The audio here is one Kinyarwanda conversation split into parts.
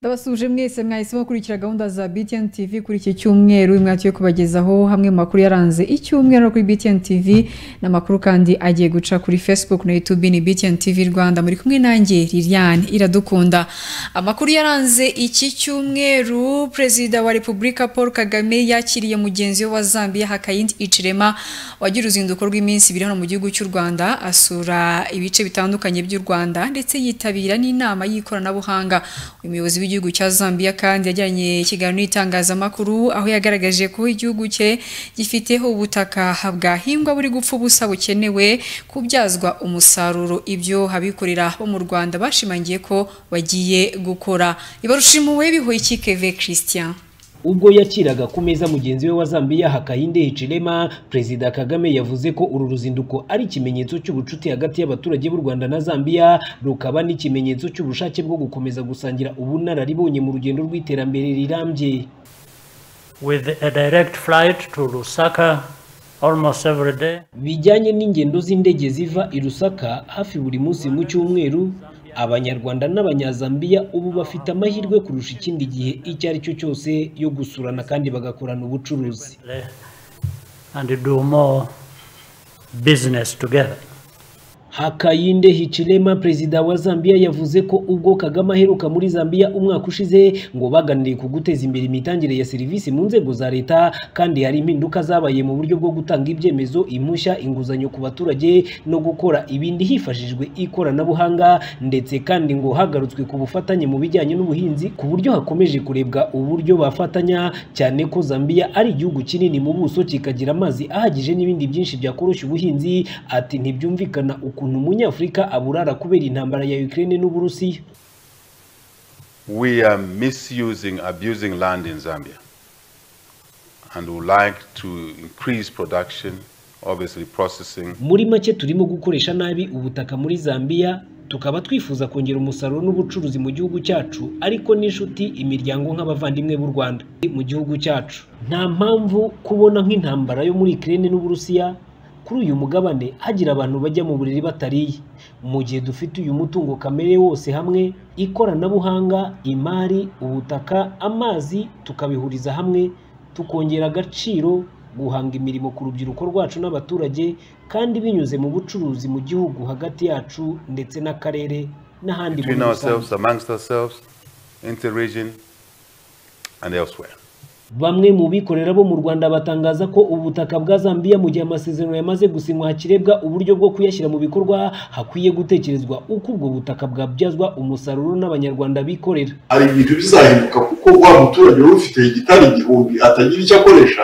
ndabasuhuje mwese mwahisemo gukurikira gahunda za btn tv kuri iki cyumweru mwatuye kubagezaho hamwe mu makuru yaranze icyumweru no kuri btn tv n'amakuru kandi agiye guca kuri facebook na youtube ni btn tv rwanda muri kumwe nanjye liliane iradukunda amakuru yaranze iki cyumweru perezida wa repubulika paul kagame yakiriye mugenzi we wa zambia hakayindi icirema wagira uruzinduko rw'iminsi ibiri hano mu gihugu cy'u rwanda asura ibice bitandukanye by'u rwanda ndetse yitabira n'inama y'ikoranabuhanga umuyobozi w'igihugu w'igihugu cya Zambia kandi yajyanye ikiganiro n'itangazamakuru aho yagaragaje ko igihugu cye gifiteho ubutaka bwahingwa buri gupfa ubusa bukenewe kubyazwa umusaruro ibyo abikorera bo mu Rwanda bashimangiye ko bagiye gukora ibarushimuwe bihoyiki Keve Christian ubwo yakiraga ku meza mugenzi we wa Zambia Hakainde Hichilema Perezida Kagame yavuze ko uru ruzinduko ari ikimenyetso cy'ubucuti hagati y'abaturage b'u Rwanda na Zambia rukaba n'ikimenyetso cy'ubushake bwo gukomeza gusangira ubunararibonye mu rugendo rw'iterambere rirambye with a direct flight to Lusaka almost every day bijyanye n'ingendo z'indege ziva i Lusaka hafi buri munsi mu cyumweru abanyarwanda n'abanyazambiya ubu bafite amahirwe kurusha ikindi gihe icyo ari cyo cyose yo gusurana kandi bagakorana ubucuruzi and do more business together hakayinde hichilema perezida wa zambia yavuze ko ubwo kagame aheruka muri zambia umwaka ushize ngo baganiriye ku guteza imbere imitangire ya serivisi mu nzego za leta kandi hari impinduka zabaye mu buryo bwo gutanga ibyemezo impushya inguzanyo ku baturage no gukora ibindi hifashishijwe ikoranabuhanga ndetse kandi ngo hagarutswe ku bufatanye mu bijyanye n'ubuhinzi ku buryo hakomeje kurebwa uburyo bafatanya cyane ko zambia ari igihugu kinini mu buso kikagira amazi ahagije n'ibindi byinshi byakoroshya ubuhinzi ati ntibyumvikana ukuntu ukuntu umunyafurika aburara kubera intambara ya Ukraine n'Uburusiya we are misusing abusing land in Zambia and would like to increase production obviously processing muri make turimo gukoresha nabi ubutaka muri Zambia tukaba twifuza kongera umusaruro n'ubucuruzi mu gihugu cyacu ariko n'inshuti imiryango nk'abavandimwe b'u Rwanda mu gihugu cyacu nta mpamvu kubona nk'intambara yo muri Ukraine n'Uburusiya kuri uyu mugabane hagira abantu bajya mu buriri batariye mu gihe dufite uyu mutungo kamere wose hamwe ikoranabuhanga imari ubutaka amazi tukabihuriza hamwe tukongera agaciro guhanga imirimo ku rubyiruko rwacu n'abaturage kandi binyuze mu bucuruzi mu gihugu hagati yacu ndetse n'akarere n'ahandi muri rusange Bamwe mu bikorera bo mu Rwanda batangaza ko ubutaka bwa Zambia mu gihe amasezerano yamaze gusinywa hakirebwa uburyo bwo kuyashyira mu bikorwa hakwiye gutekerezwa uko ubwo butaka bwabyazwa umusaruro n'abanyarwanda bikorera hari ibintu bizahinduka kuko wa muturage wari ufite igitari igihumbi atagira icyo akoresha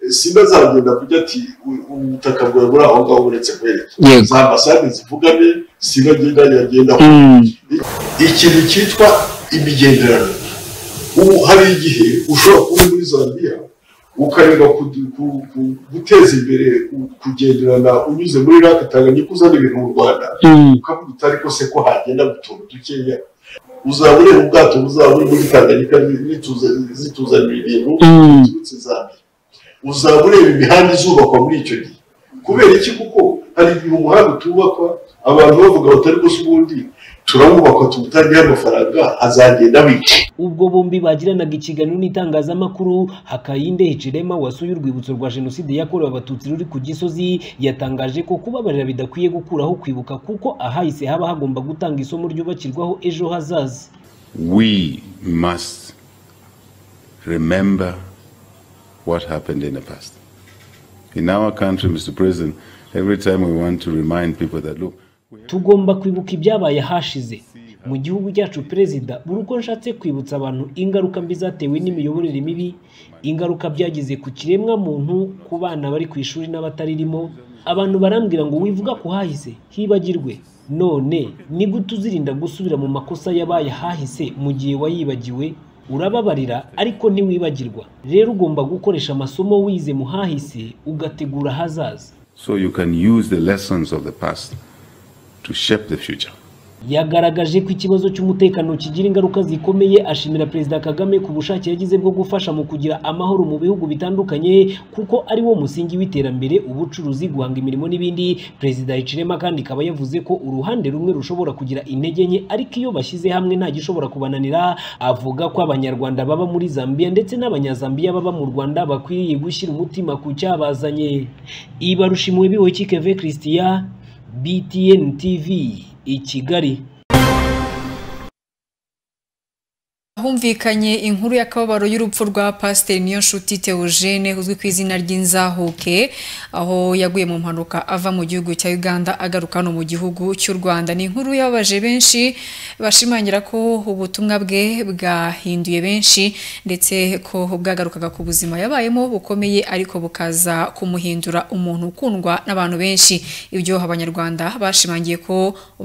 simba azagenda kujya ati ubutaka bwawe buri aho ngaho buretse kwerekeza za ambasade zivugane simba agenda yagenda ikintu cyitwa imigenderano ubu hari igihe ushobora kuba muri zambia ukareba guteza imbere kugenderana unyuze muri rake tanganyika uzana ibintu mu rwanda ukavuga uti ariko se ko hagenda utuntu dukeya uzaba ureba ubwato buzaba buri muri tanganyika zituzanira ibintu biturutse zambia uzaba ureba imihanda izubakwa muri icyo gihe kubera iki kuko hari igihe umuhanda utubakwa abantu bavuga bati ariko se ubundi turawubakwa tuwutangiye amafaranga azagenda bike ubwo bombi bagiranaga ikiganiro n'itangazamakuru hakayinde hicirema wasuye urwibutso rwa jenoside yakorewe abatutsi ruri ku gisozi yatangaje ko kubabarira bidakwiye gukuraho kwibuka kuko ahahise haba hagomba gutanga isomo ryubakirwaho ejo hazaza we must remember what happened in the past in our country mr president every time we want to remind people that look tugomba kwibuka ibyabaye hashize mu gihugu cyacu perezida buri uko nshatse kwibutsa abantu ingaruka mbi zatewe n'imiyoborere mibi ingaruka byagize ku kiremwa muntu ku bana bari ku ishuri n'abataririmo abantu barambwira ngo wivuga ku hahise hibagirwe none ni gute uzirinda gusubira mu makosa yabaye hahise mu gihe wayibagiwe urababarira ariko ntiwibagirwa rero ugomba gukoresha amasomo wize mu hahise ugategura ahazaza so you can use the lessons of the past to shape the future yagaragaje ko ikibazo cy'umutekano kigira ingaruka zikomeye ashimira perezida kagame ku bushake yagize bwo gufasha mu kugira amahoro mu bihugu bitandukanye kuko ari wo musingi w'iterambere ubucuruzi guhanga imirimo n'ibindi perezida hicirema kandi ikaba yavuze ko uruhande rumwe rushobora kugira intege nke ariko iyo bashyize hamwe nta gishobora kubananira avuga ko abanyarwanda baba muri zambia ndetse n'abanyazambiya baba mu rwanda bakwiriye gushyira umutima ku cyabazanye ibarusha impuhwe bihoki keve christian btn tv i Kigali humvikanye inkuru y'akababaro y'urupfu rwa pasiteri niyonshuti teogene uzwi ku izina ry'inzahuke aho yaguye mu mpanuka ava mu gihugu cya uganda agaruka no mu gihugu cy'u rwanda ni inkuru yababaje benshi bashimangira ko ubutumwa bwe bwahinduye benshi ndetse ko bwagarukaga ku buzima yabayemo bukomeye ariko bukaza kumuhindura umuntu ukundwa n'abantu benshi ibyo abanyarwanda bashimangiye ko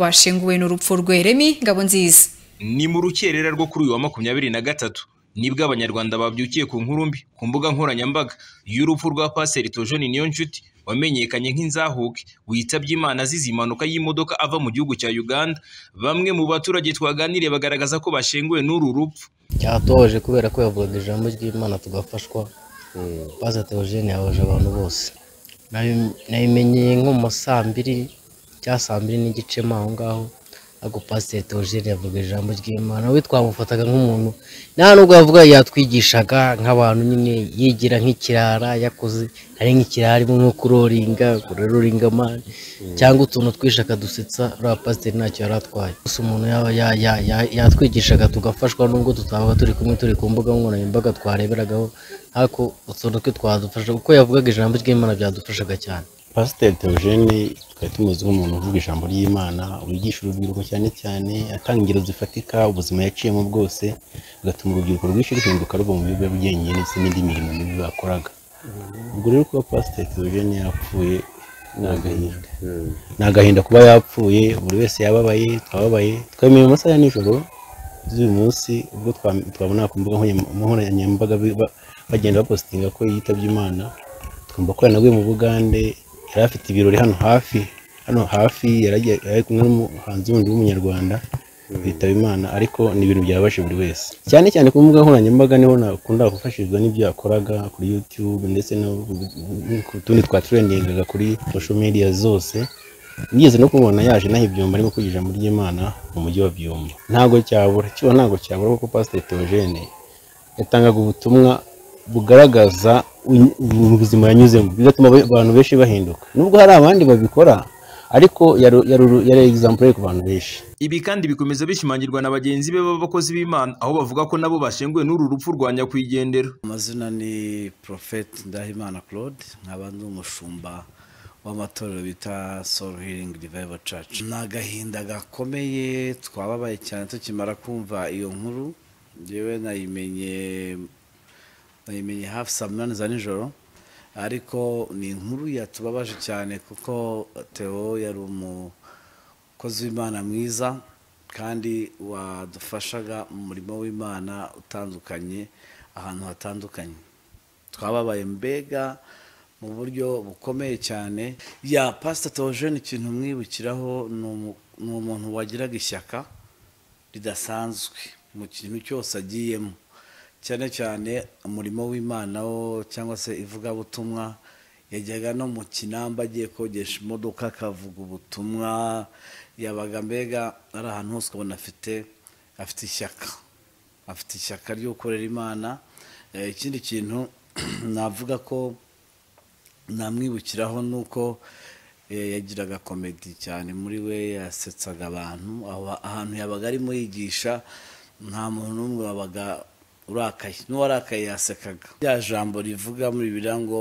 bashenguwe n'urupfu rwe remi ngabo nziza ni mu rukerera rwo kuri uyu wa makumyabiri na gatatu nibwo abanyarwanda babyukiye ku nkuru mbi ku mbuga nkoranyambaga y'urupfu rwa paseri tojoni niyonshuti wamenyekanye nk'inzahuke witabye imana azize impanuka y'imodoka ava mu gihugu cya uganda bamwe mu baturage twaganiriye bagaragaza ko bashenguwe n'uru rupfu cyatubabaje kubera ko yavugaga ijambo ry'imana tugafashwa pasiteri tojoni yabaje abantu bose nabimenyeye nko mu saa mbiri cya saa mbiri n'igice aho ngaho ariko pasiteri teogene yavuga ijambo ry'imana we twamufataga nk'umuntu nta nubwo yavuga yatwigishaga nk'abantu nyine yigira nk'ikirara yakoze ari nk'ikirara arimo nko kuroringa kuroringa amani cyangwa utuntu twishe akadusetsa uriya pasiteri ntacyo yari atwaye gusa umuntu yatwigishaga tugafashwa nubwo tutabaga turi kumwe turi ku mbuga nkoranyambaga twareberagaho ariko utuntu twe twadufasha kuko yavugaga ijambo ry'imana byadufashaga cyane pasiteri teogene twari tumuzi nk'umuntu uvuga ijambo ry'imana wigisha urubyiruko cyane cyane atanga ingero zifatika ubuzima yaciyemo bwose bigatuma urubyiruko rwinshi ruhinduka ruva mu bigo byenge ndetse n'indi mirimo mibi bakoraga ubwo rero kuba pasiteri teogene yapfuye ni agahinda ni agahinda kuba yapfuye buri wese yababaye twababaye twemeye mu masaha ya nijoro z'uyu munsi ubwo twabona ku mbuga nkoranyambaga bagenda bapositinga ko yitabye imana twumva ko yanaguye mu bugande yari afite ibirori hano hafi hano hafi yari kumwe n'umuhanzi wundi w'umunyarwanda bitaba imana ariko ni ibintu byabashe buri wese cyane cyane ku mbuga nkoranyambaga niho nakunda gufashizwa n'ibyo yakoraga kuri yutube ndetse no ku tundi twatureningaga kuri social media zose nigeze no kumubona yaje naho ibyumba arimo kugira ijambo ry'imana mu mujyi wa byumba ntabwo cyabura cyo ntabwo cyabura kuko pasiteri teogene yatangaga ubutumwa bugaragaza ubuzima yanyuzemo bigatuma abantu benshi bahinduka nubwo hari abandi babikora ariko yari egisampure ku bantu benshi ibi kandi bikomeza bishimangirwa na bagenzi be b'abakozi b'imana aho bavuga ko nabo bashenguwe n'uru rupfu rwa nyakwigendera amazina ni porofeti ndahimana claude nkaba ndi umushumba w'amatorero bita soul healing revival church ni agahinda gakomeye twababaye cyane tukimara kumva iyo nkuru yewe nayimenye nayimenye hafi saa munani za nijoro ariko ni inkuru yatubabaje cyane kuko Theo yari umukozi w'imana mwiza kandi wadufashaga mu murimo w'imana utandukanye ahantu hatandukanye twababaye mbega mu buryo bukomeye cyane ya pasita teogene ikintu mwibukiraho ni umuntu wagiraga ishyaka ridasanzwe mu kintu cyose agiyemo cyane cyane umurimo w'imana wo cyangwa se ivugabutumwa yajyaga no mu kinamba agiye kogesha imodoka akavuga ubutumwa yabaga mbega ari ahantu hose ubona afite afite ishyaka afite ishyaka ryo gukorera imana ikindi kintu navuga ko namwibukiraho ni uko yagiraga komedi cyane muri we yasetsaga abantu ahantu yabaga arimo yigisha nta muntu n'umwe wabaga urakaye n'uwarakaye yasekaga rya jambo rivuga muri bibiriya ngo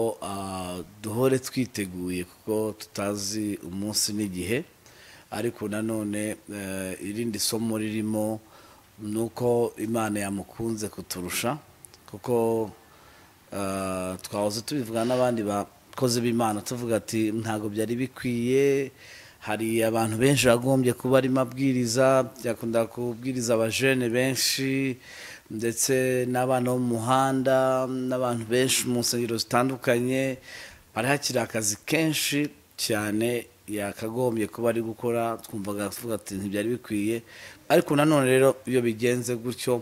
duhore twiteguye kuko tutazi umunsi n'igihe ariko nanone irindi somo ririmo ni uko imana yamukunze kuturusha kuko twahoze tubivuga n'abandi bakozi b'imana tuvuga ati ntabwo byari bikwiye hari abantu benshi bagombye kuba arimo abwiriza byakunda kubwiriza abajene benshi ndetse n'abana bo mu muhanda n'abantu benshi mu nsengero zitandukanye hari hakiri akazi kenshi cyane yakagombye kuba ari gukora twumvaga tuvuga ati ntibyari bikwiye ariko nanone rero iyo bigenze gutyo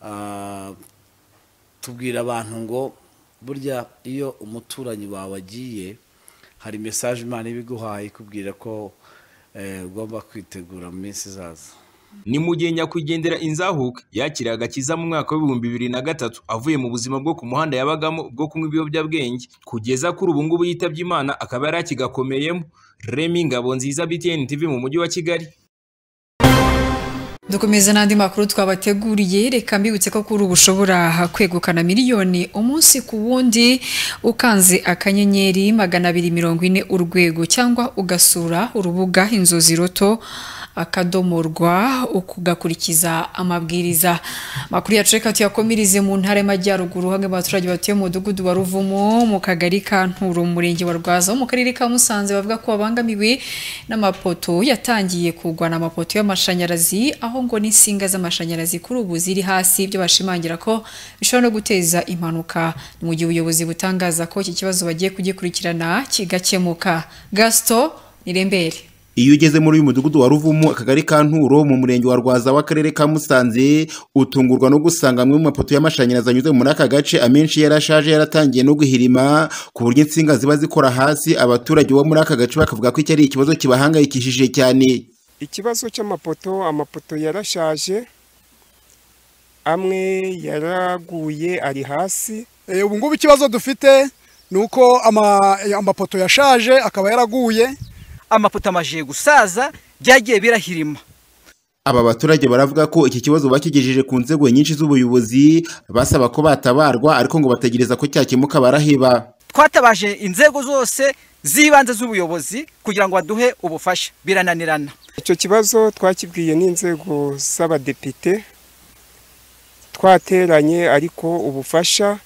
ah, tubwira abantu ngo burya iyo umuturanyi wawe agiye hari mesaje imana iba iguhaye ikubwira ko eh, ugomba kwitegura mu minsi izaza ni mu gihe nyakwigendera inzahuka yakiriye agakiza mu mwaka w'ibihumbi bibiri na gatatu avuye mu buzima bwo ku muhanda yabagamo bwo kunywa ibiyobyabwenge kugeza kuri ubu ngubu yitabye imana akaba yari akigakomeyemo remi ngabo nziza btn tv mu mujyi wa kigali dukomeza n'andi makuru twabateguriye reka mbibutse ko kuri ubu ushobora kwegukana miliyoni umunsi ku wundi ukanze akanyenyeri magana abiri mirongo ine urwego cyangwa ugasura urubuga inzozi roto akadomo rwa ukugakurikiza amabwiriza makuru yacu reka tuyakomereze mu ntara y'amajyaruguru hamwe mu baturage batuye mu mudugudu wa ruvumo mu kagari ka nturo mu murenge wa rwaza wo mu karere ka musanze bavuga ko babangamiwe n'amapoto yatangiye kugwa ni amapoto y'amashanyarazi aho ngo n'insinga z'amashanyarazi kuri ubu ziri hasi ibyo bashimangira ko bishobora no guteza impanuka ni mu gihe ubuyobozi butangaza ko iki kibazo bagiye kugikurikirana kigakemuka gasito nirembere iyo ugeze muri uyu mudugudu wa ruvumo akagari ka nturo mu murenge wa rwaza w'akarere ka musanze utungurwa no gusanga amwe mu mapoto y'amashanyarazi anyuze muri aka gace amenshi yarashaje yaratangiye no guhirima ku buryo insinga ziba zikora hasi abaturage bo muri aka gace bakavuga ko iki ari ikibazo kibahangayikishije cyane ikibazo cy'amapoto amapoto yarashaje amwe yaraguye ari hasi ubu ngubu ikibazo dufite ni uko amapoto yashaje akaba yaraguye amapoto amajiye gusaza byagiye birahirima aba baturage baravuga ko iki kibazo bakigejeje ku nzego nyinshi z'ubuyobozi basaba ko batabarwa ariko ngo bategereza ko cyakemuka baraheba twatabaje inzego zose z'ibanze z'ubuyobozi kugira ngo baduhe ubufasha birananirana icyo kibazo twakibwiye n'inzego z'abadepite twateranye ariko ubufasha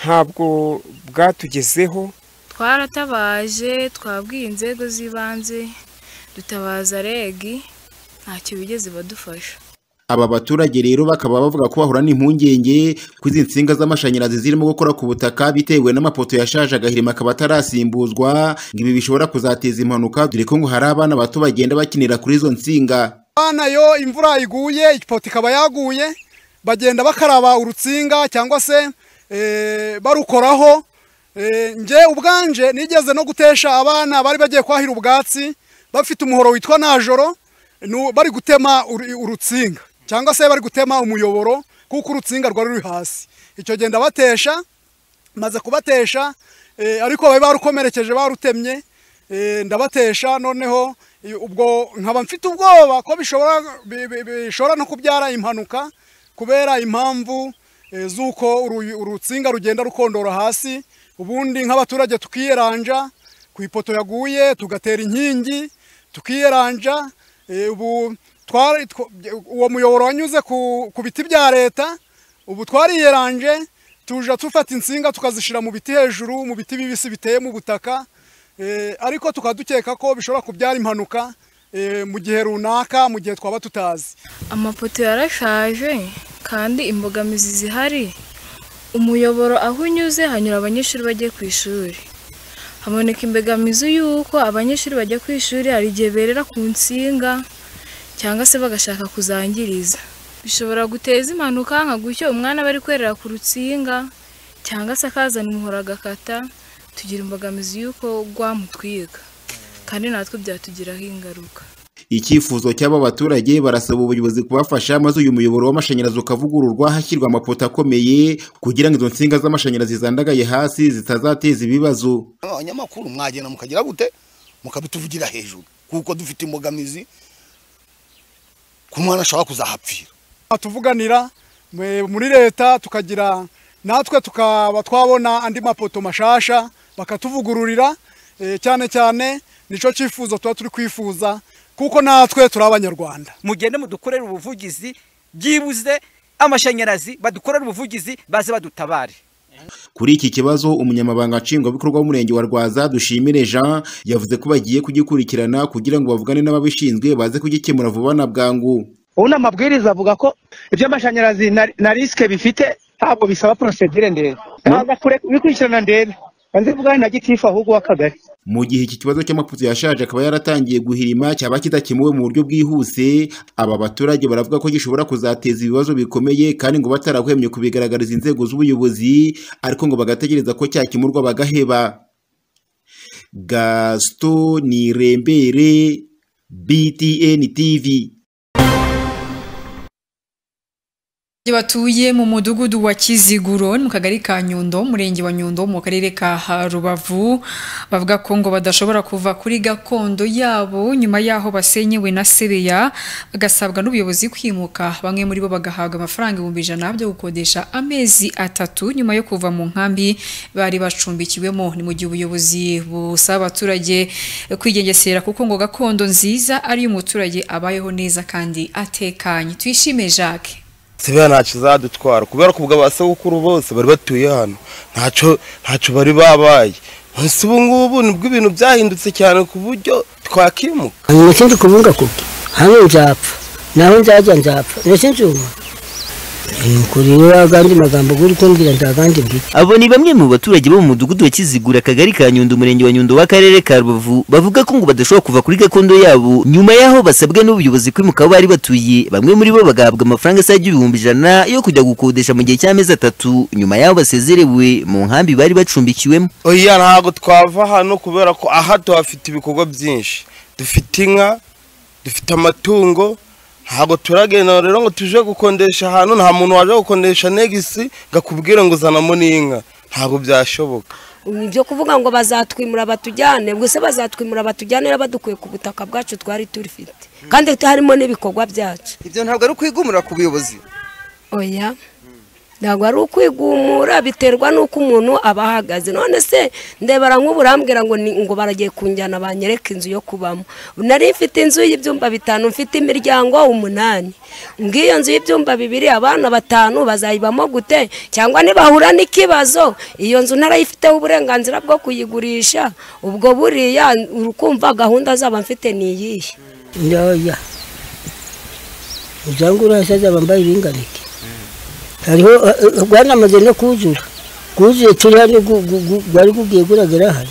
ntabwo bwatugezeho twaratabaje twabwiye inzego z'ibanze dutabaza regi ntacyo bigeze badufasha aba baturage rero bakaba bavuga ko bahura n'impungenge ko izi nsinga z'amashanyarazi zirimo gukora ku butaka bitewe n'amapoto yashaje agahirima akaba atarasimbuzwa ngo ibi bishobora kuzateza impanuka dore ko ngo hari abana bato bagenda bakinira kuri izo nsinga abana yo imvura iguye ipoto ikaba yaguye bagenda bakaraba urutsinga cyangwa se eh, barukoraho njye ubwanje nigeze no gutesha abana bari bagiye kwahira ubwatsi bafite umuhoro witwa najoro bari gutema urutsinga cyangwa se bari gutema umuyoboro kuko urutsinga rwari ruri hasi icyo genda batesha maze kubatesha ariko bari barukomerekeje barutemye ndabatesha noneho ubwo nkaba mfite ubwoba ko bishobora no kubyara impanuka kubera impamvu z'uko urutsinga rugenda rukondora hasi ubundi nk'abaturage tukiyeranja ku ipoto yaguye tugatera inkingi tukiyeranja ubu uwo muyoboro wanyuze ku biti bya leta ubu twariyeranje tuja dufata insinga tukazishyira mu biti hejuru mu biti bibisi biteye mu butaka ariko tukaba dukeka ko bishobora kubyara impanuka mu gihe runaka mu gihe twaba tutazi amapoto yarashaje kandi imbogamizi zihari umuyoboro aho unyuze hanyura abanyeshuri bagiye ku ishuri haboneka imbogamizi y'uko abanyeshuri bajya ku ishuri hari igihe berera ku nsinga cyangwa se bagashaka kuzangiriza bishobora guteza impanuka nka gutyo umwana aba ari kwerera ku rutsinga cyangwa se akazana umuhoro agakata tugira imbogamizi y'uko rwamutwiga kandi natwe byatugiraho ingaruka icyifuzo cy'aba baturage barasaba ubuyobozi kubafasha maze uyu muyoboro w'amashanyarazi ukavugururwa hashyirwa amapoto akomeye kugira ngo izo nsinga z'amashanyarazi zandagaye hasi zitazateza ibibazo abanyamakuru mwagenda mukagira gute mukabituvugira hejuru kuko dufite imbogamizi ku mwana ashobora kuzahapfira tuvuganira muri leta tukagira natwe tukaba twabona andi mapoto mashasha bakatuvugururira cyane cyane nicyo cyifuzo tuba turi kwifuza kuko natwe turi abanyarwanda mugende mudukorere ubuvugizi byibuze amashanyarazi badukorere ubuvugizi baze badutabare kuri iki kibazo umunyamabanga nshingwabikorwa w'umurenge wa rwaza dushimire jean yavuze ko bagiye kugikurikirana kugira ngo bavugane n'ababishinzwe baze kugikemura vuba na bwangu ubu ni amabwiriza avuga ko iby'amashanyarazi na risike bifite ntabwo bisaba porosedire ndende ntabwo bikurikirana ndende banze bugane na gitifu ahubwo w'akagari mu gihe iki kibazo cy'amapoto yashaje akaba yaratangiye guhirima cyaba kidakemuwe mu buryo bwihuse aba baturage baravuga ko gishobora kuzateza ibibazo bikomeye kandi ngo batarahwemye kubigaragariza inzego z'ubuyobozi ariko ngo bagategereza ko cyakemurwa bagaheba gaston nirembere btn tv batuye mu mudugudu wa kiziguro ni mu kagari ka nyundo umurenge wa nyundo mu karere ka Ha- rubavu bavuga ko ngo badashobora kuva kuri gakondo yabo nyuma y'aho basenyewe na sebeya bagasabwa n'ubuyobozi kwimuka bamwe muri bo bagahabwa amafaranga ibihumbi ijana byo gukodesha amezi atatu nyuma yo kuva mu nkambi bari bacumbikiwemo ni mu gihe ubuyobozi busaba abaturage kwigengesera kuko ngo gakondo nziza ariyo umuturage abayeho neza kandi atekanye tuyishime jacques sibeya ntacyo izadutwara kubera ko ubwo abasabukuru bose bari batuye hano ntacyo ntacyo bari babaye nonese ubu ngubu nibwo ibintu byahindutse cyane ku buryo twakimuka hanyuma ikindi kuvuga ko hano nzapfa naho nzajya nzapfa ndetse nzuma ni ukuri rero agandi magambo uri kumbwira nzagandi mbwira abo ni bamwe mu baturage bo mu mudugudu wa kizigura akagari ka nyundo umurenge wa nyundo w'akarere ka rubavu bavuga ko ngo badashobora kuva kuri gakondo yabo nyuma y'aho basabwe n'ubuyobozi kwimuka aho bari batuye bamwe muri bo bagahabwa amafaranga asaga ibihumbi ijana yo kujya gukodesha mu gihe cy'amezi atatu nyuma y'aho basezerewe mu nkambi bari bacumbikiwemo oya ntabwo twava hano kubera ko aha tuhafite ibikorwa byinshi dufite inka dufite amatungo ntabwo turagenda rero ngo tuje gukondesha ahantu nta muntu waje gukondesha negisi ngo akubwire ngo uzanamo n'inka ntabwo byashoboka ibyo kuvuga ngo bazatwimura batujyane gusa bazatwimura batujyane rero badukuye ku butaka bwacu twari turifite kandi harimo n'ibikorwa byacu ibyo ntabwo ari ukwigumura ku buyobozi oya ntabwo ari ukwigumura biterwa n'uko umuntu aba ahagaze none se ndebara nk'uburambwira ngo ni- ngo baragiye kunjyana banyereka inzu yo kubamo nari mfite inzu y'ibyumba bitanu mfite imiryango umunani ngo iyo nzu y'ibyumba bibiri abana batanu bazayibamo gute cyangwa nibahura n'ikibazo iyo nzu ntarayifiteho uburenganzira bwo kuyigurisha ubwo buriya urukumva gahunda zaba mfite ni iyihe ntoya uzange urasaza bambaye ibinganike hariho eh, eh, rwanamaze no kuzura kuzuye turi hano gu- gu- gu- gwari gugiye guragera hano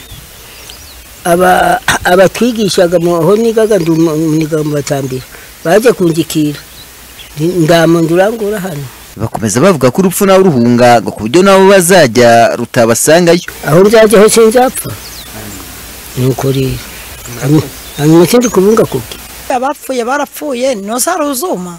Aba- abatwigishaga mu- aho nigaga ndi umu- niga mu batambira baje kunjikira Ndi- ndamuntu urangura hano bakomeza bavuga ko urupfu nawe ruhunga ngo ku buryo nabo bazajya rutabasangayo aho nzajya hose nzapfa ni uko rero Hanyuma- hanyuma ikindi kubunga kubwe abapfuye barapfuye ntusare uzuma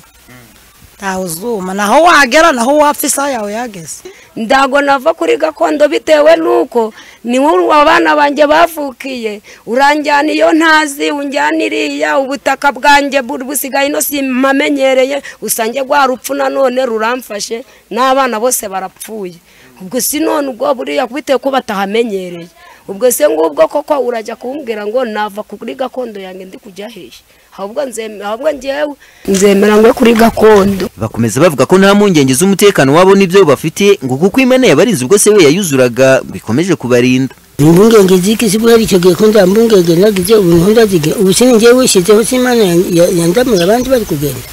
ntawe uzuma naho wagera naho wapfa isaha yawe yageze ntabwo nava kuri gakondo bitewe n'uko ni nk'uru abana banjye bavukiye uranjyana iyo ntazi unjyana iriya ubutaka bwanjye bu- busigaye ino simpamenyereye usange rwa rupfu nanone ruramfashe n'abana bose barapfuye ubwo si none ubwo buriya bitewe ko batahamenyereye ubwo se ngubwo koko urajya kumbwira ngo nava kuri gakondo yanjye ndi kujya hehe ahubwo nzeme- ahubwo ngewe nzemera ngo kuri gakondo bakomeza bavuga ko nta mpungenge z'umutekano wabo n'ibyo bafite ngo kuko imana yabarinze ubwo sebeya yuzuraga ngo ikomeje kubarinda impungenge ziki zibura icyo gihe ko nta mpungenge nagize ubu niho ndaziga ubu sinjye wishyizeho si imana yan- ya- yandamuye abandi bari kugenda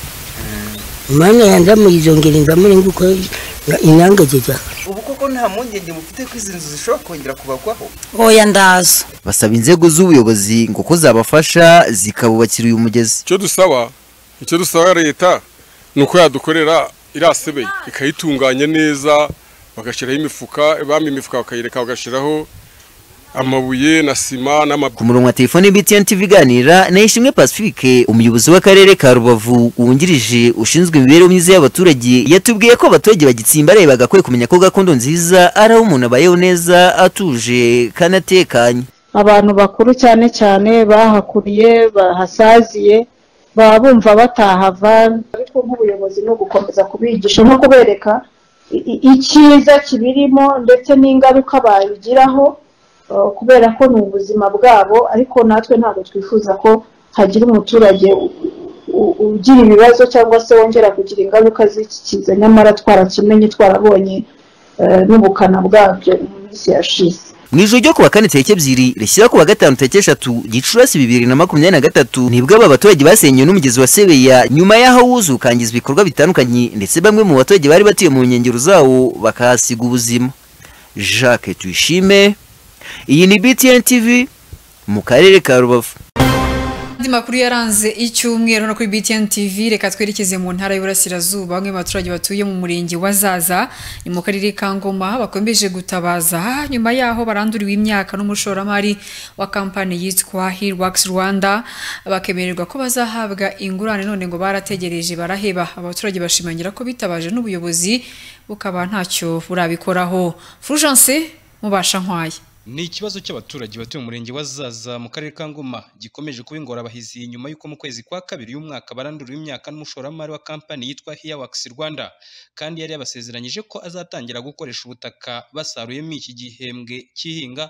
imana yandamuye izongera indamure nguko inangagega ubu koko nta mpungenge mufite ko izi nzu zishobora kongera kubagwaho oya ndaza basaba inzego z'ubuyobozi ngo ko zabafasha zikabubakira uyu mugezi icyo dusaba icyo dusaba leta ni uko yadukorera iriya sebeye ikayitunganya neza bagashyiraho imifuka bampa imifuka bakayireka bagashyiraho amabuye na sima n'amabwi ku murongo wa telefone btn tv iganira na ishimwe pacifique umuyobozi w'akarere ka rubavu wungirije ushinzwe imibereho myiza y'abaturage yatubwiye ko abaturage bagitsimbaraye bagakwiye kumenya ko gakondo nziza ari aho umuntu abayeho neza atuje kandi atekanye abantu bakuru cyane cyane bahakuriye bahasaziye baba bumva batahava ariko nk'ubuyobozi ni ugukomeza kubigisha no kubereka i- i- icyiza kibirimo ndetse n'ingaruka babigiraho eh, kubera ko ni ubuzima bwabo ariko natwe ntabwo twifuza ko hagira umuturage u- u- ugira ibibazo cyangwa se wongera kugira ingaruka z'iki kiza nyamara twarakimenye twarabonye eh, n'ubukana bwabyo mu minsi yashize mu ijoro ryo kuwa kane tariki ebyiri rishyira ku wa gatanu tariki eshatu gicurasi bibiri na makumyabiri na gatatu nibwo aba baturage basenyewe n'umugezi wa sebeya nyuma y'aho wuzuye ukangiza ibikorwa bitandukanye ndetse bamwe mu baturage bari batuye mu nkengero zawo bakahasiga ubuzima jacques tuyishime iyi ni btn tv mu karere ka rubavu andi makuru yaranze icyumweru no kuri BTN TV reka twerekeze mu ntara y'Iburasirazuba bamwe mu baturage batuye mu murenge wa Zaza ni mu karere ka Ngoma bakomeje gutabaza nyuma yaho baranduriwe imyaka n'umushoramari wa kampani yitwa Hillworks Rwanda bakemererwa ko bazahabwa ingurane none ngo barategereje baraheba abaturage bashimangira ko bitabaje n'ubuyobozi bukaba ntacyo burabikoraho Fulgence mubasha nkwaye Ni ikibazo cy'abaturage batuye mu murenge wa Zaza mu karere ka Ngoma gikomeje kuba ingorabahizi nyuma y'uko mu kwezi kwa kabiri uyu mwaka baranduriwe imyaka n'umushoramari wa kampani yitwa Hiawax Rwanda kandi yari yabasezeranyije ko azatangira gukoresha ubutaka basaruyemo iki gihembwe cy'ihinga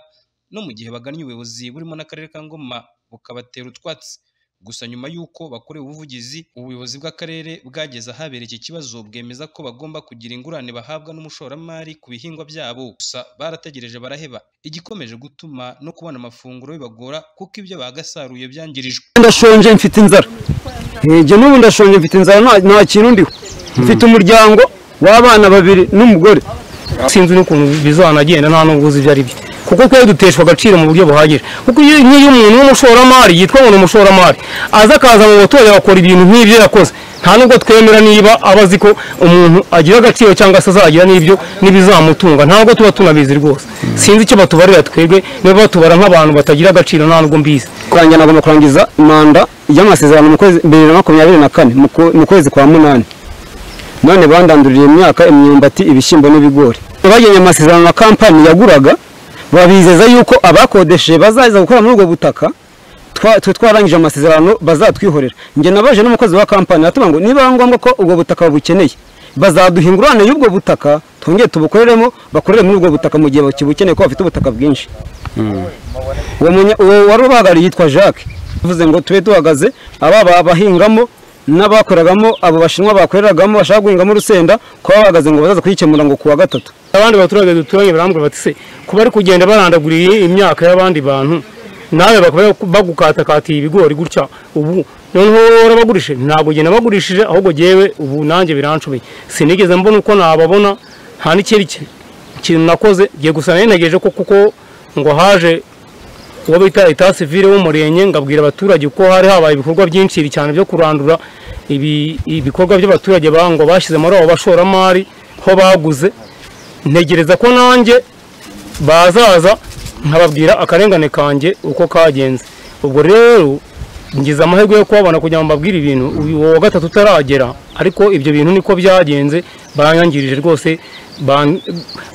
no mu gihe bagannye ubuyobozi burimo n'akarere ka Ngoma bukabatera utwatsi gusa nyuma y'uko bakorewe ubuvugizi ubuyobozi bw'akarere bwageze ahabereye iki kibazo bwemeza ko bagomba kugira ingurane bahabwa n'umushoramari ku bihingwa byabo gusa barategereje baraheba igikomeje gutuma no kubona amafunguro bibagora kuko ibyo bagasaruye byangirijwe ndashonje mfite inzara njye n'ubu ndashonje mfite inzara nta- nta kintu ndiho mfite umuryango w'abana babiri n'umugore sinzi n'ukuntu bizanagenda nta nubwo uzi ibyo ari byo kuko twari duteshwa agaciro mu buryo buhagije kuko iyo nk'iyo umuntu w'umushoramari yitwa ngo ni umushoramari aza akaza mu baturage agakora ibintu nk'ibyo yakoze nta nubwo twemera niba aba azi ko umuntu agira agaciro cyangwa se azagira n'ibyo n'ibizamutunga ntabwo tuba tunabizi rwose sinzi icyo batubarira twebwe niba batubara nk'abantu batagira agaciro nta nubwo mbizi kurangira nagomba kurangiza manda y'amasezerano mu kwezi bibiri na makumyabiri na kane mu kwe- mu kwezi kwa munani none bandandurira imyaka imyumbati ibishyimbo n'ibigori bagennye amasezerano na kampani yaguraga babizeza yuko abakodesheje bazaza gukora muri ubwo butaka twa- twe twarangije amasezerano bazatwihorera njye nabaje n'umukozi wa kampani atuma ngo niba ari ngombwa ko ubwo butaka babukeneye bazaduha ingurane y'ubwo butaka twongere tubukoreremo bakorere muri ubwo butaka mu gihe bakibukeneye ko bafite ubutaka bwinshi uwo munya- uwo wari ubahagarariye yitwa jacques bivuze ngo tube duhagaze aba ba- bahingamo n'abakoreragamo abo bashinwa bakoreragamo bashaka guhingamo urusenda kuba bahagaze ngo bazaza kuyikemura ngo ku wa gatatu abandi baturage duturanye barambwira bati se kuba ari kugenda barandaguriye imyaka y'abandi bantu nawe bakaba bagukatakatiye ibigori gutya ubu noneho warabagurishije ntabwo ugenda bagurishije ahubwo jyewe ubu nanjye biranshoboye sinigeze mbona uko nababona nta n'ikindi ki- kintu nakoze giye gusa nagejeje ko kuko ngo haje uwo bita leta sivire w'umurenge ngabwira abaturage ko hari habaye ibikorwa byinshi cyane byo kurandura ibi- ibikorwa by'abaturage bango bashyize muri abo bashoramari ho baguze ntegereza ko nanjye bazaza nkababwira akarengane kanjye uko kagenze ubwo rero ngize amahirwe yo kubabona kugira ngo mbabwire ibintu uyu wa gatatu utaragera ariko ibyo bintu niko byagenze baranyangirije rwose ban-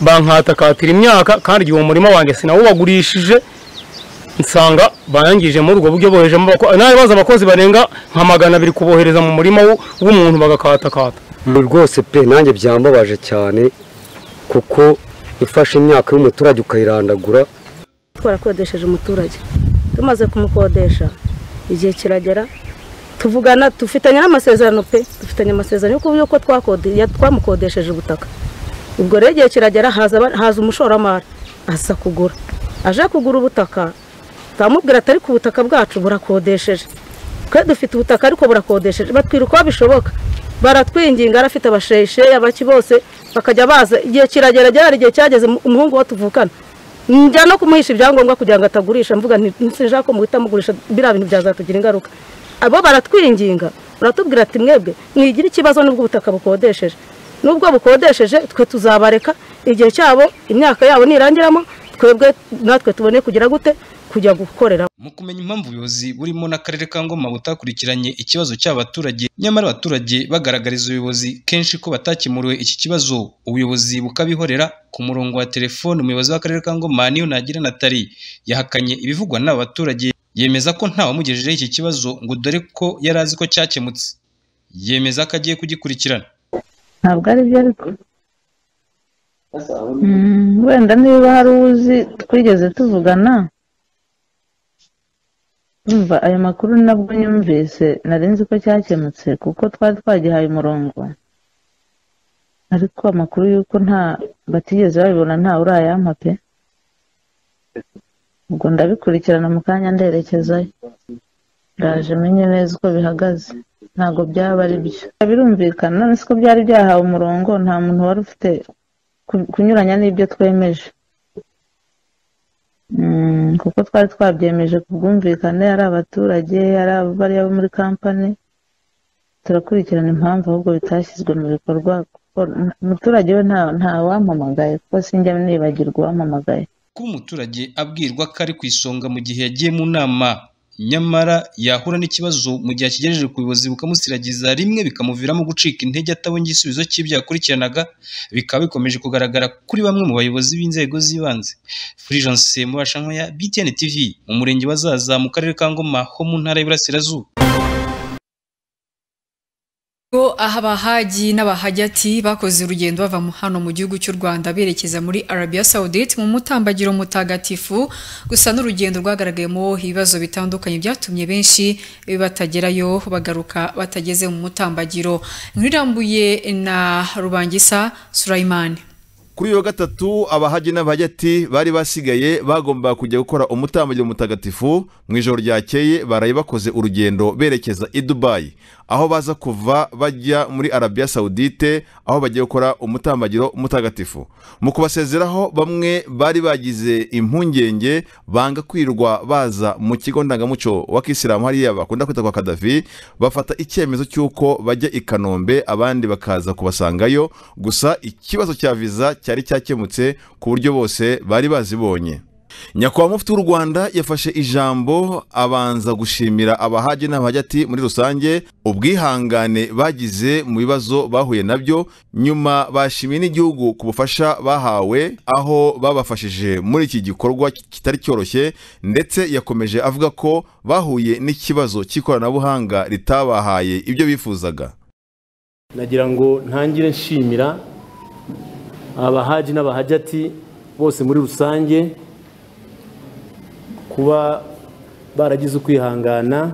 bankatakatira imyaka kandi igihe uwo murima wanjye sinawubagurishije nsanga barangije muri ubwo buryo bohejemo abako- nawe baza abakozi barenga nka magana abiri kubohereza mu murima w'u- w'umuntu bagakatakata rwose pe nanjye byambabaje cyane kuko ufashe imyaka y'umuturage ukayirandagura twarakodesheje umuturage tumaze kumukodesha igihe kiragera tuvugana dufitanye n'amasezerano pe dufitanye amasezerano y'uko y'uko twakode- ya- twamukodesheje ubutaka ubwo rero igihe kiragera haza aba- haza umushoramari aza kugura aje kugura ubutaka turamubwira atari ku butaka bwacu burakodesheje twe dufite ubutaka ariko burakodesheje batwira uko bishoboka baratwinginga arafite abasheyisheya baki bose bakajya baza igihe kiragera gera igihe cyageze mu- umuhungu wo tuvukana njya no kumuhisha ibyangombwa kugira ngo atagurisha mvuga nti sinshaka ko muhita mugurisha biriya bintu byazatugira ingaruka abo baratwinginga baratubwira ati mwebwe mwigira ikibazo n'ubwo ubutaka bukodesheje n'ubwo bukodesheje twe tuzabareka igihe cyabo imyaka yabo nirangiramo twebwe natwe tubone kugira gute kujya gukorera mu kumenya impamvu ubuyobozi burimo n'akarere ka Ngoma butakurikiranye ikibazo cy'abaturage nyamara abaturage bagaragariza ubuyobozi kenshi ko batakemuriwe iki kibazo ubuyobozi bukabihorera ku murongo wa telefone umuyobozi w'akarere ka Ngoma niyo nagira Nathalie yahakanye ibivugwa n'aba baturage yemeza ko ntawamugejejeho iki kibazo ngo dore ko yari azi ko cyakemutse yemeza ko agiye kugikurikirana ntabwo ari byo ariko Mm, wenda niba hari uzi twigeze tuvugana umva ayo makuru nabwo nyumvise nari nzi ko cyakemutse kuko twari twagihaye umurongo ariko amakuru y'uko nta batigeze babibona nta urayampa pe ubwo ndabikurikirana mu kanya nderekezayo ndaje menye neza uko bihagaze ntabwo byaba ari byo birumvikana none siko byari byahawe umurongo nta muntu wari ufite ku- kunyuranya n'ibyo twemeje Mm, kuko twari twabyemeje ku bwumvikane ari abaturage ari bariya bo muri kampani turakurikirana impamvu ahubwo bitashyizwe mu bikorwa kuko umuturage we nta nta wampamagaye kuko sinjya nibagirwa uwampamagaye kuba umuturage abwirwa ko ari ku isonga mu gihe yagiye mu nama nyamara yahura n'ikibazo mu gihe akigejeje ku buyobozi bukamusiragiza rimwe bikamuviramo gucika intege atabonye igisubizo cy'ibyo yakurikiranaga bikaba bikomeje kugaragara kuri bamwe mu bayobozi b'inzego z'ibanze Fulgence Mubashankwaya BTN TV mu murenge wa Zaza mu karere ka Ngoma ho mu ntara y'Iburasirazuba Ubwo aha abahagi n'abahajyati bakoze urugendo bava mu- hano mu gihugu cy'u Rwanda berekeza muri Arabia Saudite mu mutambagiro mutagatifu gusa n'urugendo rwagaragayemo ibibazo bitandukanye byatumye benshi batagerayo bagaruka batageze mu mutambagiro inkuru irambuye na Rubangisa Sulaimani kuri iyo gatatu abahaji n'abahajyati bari basigaye bagomba kujya gukora umutambagiro mutagatifu mu ijoro ryakeye baraye bakoze urugendo berekeza i dubayi aho baza kuva bajya muri arabiya sawudite aho bagiye gukora umutambagiro mutagatifu mu kubasezeraho bamwe bari bagize impungenge banga kwirwa baza mu kigo ndangamuco wa kisilamu hariya bakunda kwita kwa kadafi bafata icyemezo cy'uko bajya i kanombe abandi bakaza kubasangayo gusa ikibazo cya viza cyari cyakemutse ku buryo bose bari bazibonye nyakubahwa mufti w'u rwanda yafashe ijambo abanza gushimira abahaji n'abahajyati muri rusange ubwihangane bagize mu bibazo bahuye nabyo nyuma bashimiye n'igihugu ku bufasha bahawe aho babafashije muri iki gikorwa kitari cyoroshye ndetse yakomeje avuga ko bahuye n'ikibazo cy'ikoranabuhanga ritabahaye ibyo bifuzaga nagira ngo ntangire nshimira abahaji n'abahajyati bose muri rusange kuba baragize ukwihangana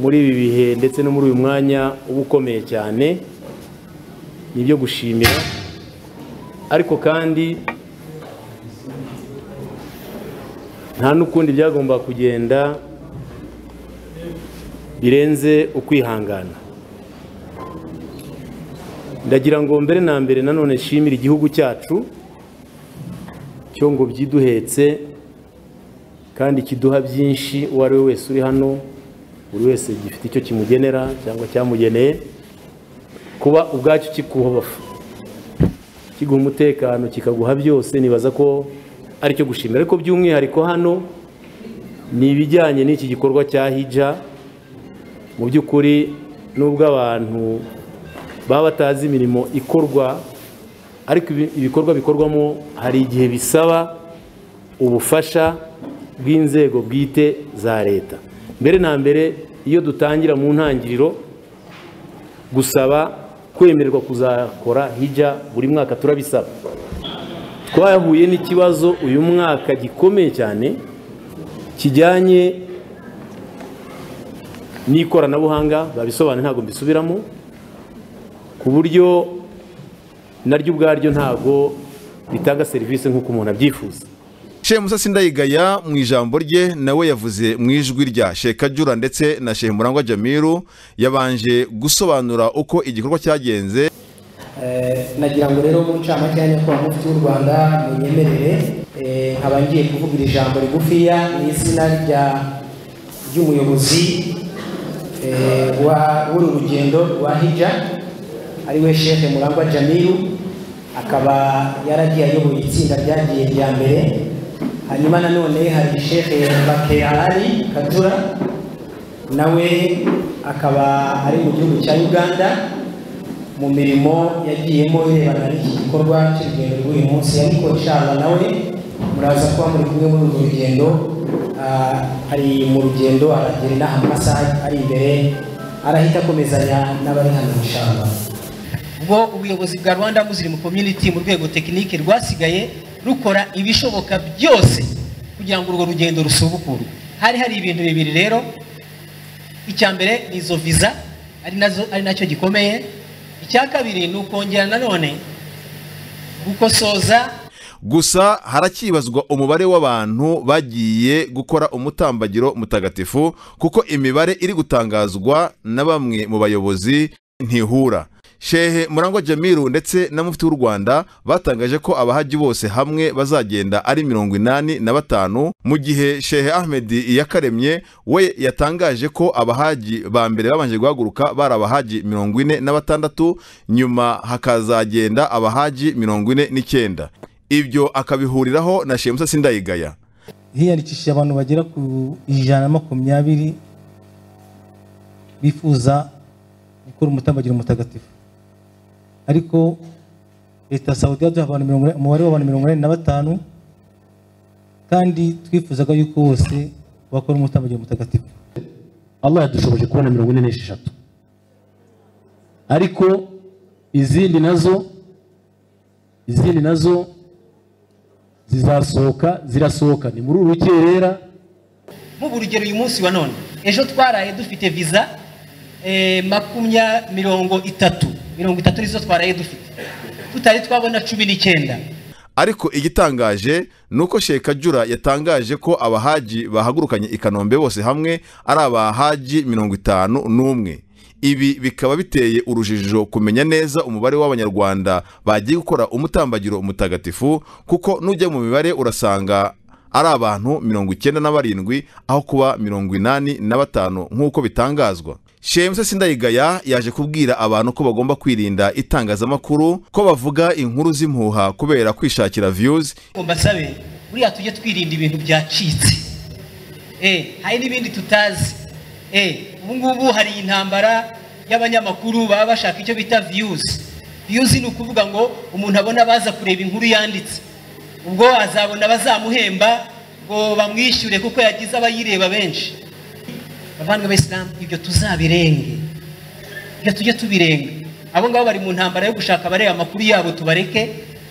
muri ibi bihe ndetse no muri uyu mwanya uba ukomeye cyane ni ibyo gushimira ariko kandi nta n'ukundi byagomba kugenda birenze ukwihangana ndagira ngo mbere na mbere nanone nshimire igihugu cyacu cyo ngo byiduhetse kandi kiduha byinshi uwo ari we wese uri hano buri wese gifite icyo kimugenera cyangwa cyamugeneye kuba ubwacyo kikubafa kiguha umutekano kikaguha byose nibaza ko ari cyo gushimira ariko by'umwihariko hano ni ibijyanye n'iki gikorwa cya hija mu by'ukuri n'ubwo abantu baba batazi imirimo ikorwa ariko ibi- ibikorwa bikorwamo hari igihe bisaba ubufasha bw'inzego bwite za leta mbere na mbere iyo dutangira mu ntangiriro gusaba kwemererwa kuzakora hijya buri mwaka turabisaba twahuye n'ikibazo uyu mwaka gikomeye cyane kijyanye n'ikoranabuhanga babisobanura ntabwo mbisubiramo ku buryo naryo ubwaryo ntabwo ritanga serivisi nk'uko umuntu abyifuza shemusasi ndayigaya mu ijambo rye nawe yavuze mu ijwi rya shekajura ndetse na shemurangwa jamiru yabanje gusobanura uko igikorwa cyagenze Eh, nagira ngo rero mu ncamake ya nyakubahwa mufti w'u rwanda munyemerere eh, nkaba ngiye kuvuga iri jambo rigufiya mu izina rya ry'umuyobozi eh, wa- w'uru rugendo rwa hija ariwe shehe murangwa jamiru akaba yaragiye ayoboye itsinda ryagiye rya mbere hanyuma nanone hari shehe bakeari katura nawe akaba ari mu gihugu cya uganda mu mirimo yagiyemo irebana n'iki gikorwa cy'urugendo rw'uyu munsi ariko nshala nawe muraza kuba muri kumwe muri urwo rugendo Ah, ari mu rugendo aragera inaha mu masaha ari imbere arahita akomezanya n'abari hano nshala ubwo ubuyobozi bwa rwanda muslim community mu rwego tekinike rwasigaye rukora ibishoboka byose kugira ngo urwo rugendo rusubukurwe hari hari ibintu bibiri rero icya mbere ni izo viza ari nazo ari nacyo gikomeye icya kabiri ni ukongera nanone gukosoza gusa harakibazwa umubare w'abantu bagiye gukora umutambagiro mutagatifu kuko imibare iri gutangazwa na bamwe mu bayobozi ntihura shehe murangwa jamiru ndetse na mufti w'u rwanda batangaje ko abahaji bose hamwe bazagenda ari mirongo inani na batanu mu gihe shehe ahmed iyakaremye we yatangaje ko abahaji ba mbere babanje guhaguruka bari abahaji mirongo ine na batandatu nyuma hakazagenda abahaji mirongo ine n'icyenda ibyo akabihuriraho na shehe musasi ndayigaya hiyandikishije abantu bagera ku ijana na makumyabiri bifuza gukora umutambagira umutagatifu ariko leta ya sawudi yaduha abantu mirongo ine- umubare w'abantu mirongo inani na batanu kandi twifuzaga yuko bose bakora umutambagira umutagatifu allah yadushoboje kubona mirongo ine n'esheshatu ariko izindi nazo izindi nazo zizasohoka zirasohoka ni muri uru rukerera mubu urugero uyu munsi wa none ejo twaraye dufite viza eh, makumya mirongo itatu mirongo itatu nizo twaraye dufite tutari twabona cumi n'icyenda ariko igitangaje ni uko sheka jura yatangaje ko abahaji bahagurukanye i kanombe bose hamwe ari abahaji mirongo itanu n'umwe ibi bikaba biteye urujijo kumenya neza umubare w'abanyarwanda bagiye gukora umutambagiro umutagatifu kuko nujya mu mibare urasanga ari abantu mirongo icyenda na barindwi aho kuba mirongo inani na batanu nk'uko bitangazwa shemuse sindayigaya yaje kubwira abantu ko bagomba kwirinda itangazamakuru ko bavuga inkuru z'impuha kubera kwishakira views ngo mbasabe buriya tujye twirinda ibintu byacitse eh, hari n'ibindi tutazi eh, ubu ngubu hari intambara y'abanyamakuru baba bashaka icyo bita viyuzi viyuzi ni ukuvuga ngo umuntu abona baza kureba inkuru yanditse ubwo azabona bazamuhemba ngo bamwishyure kuko yagize abayireba benshi bavandwe b'isilamu ibyo tuzabirenge ibyo tujye tubirenga abo ngabo bari mu ntambara yo gushaka abareba amakuru yabo tubareke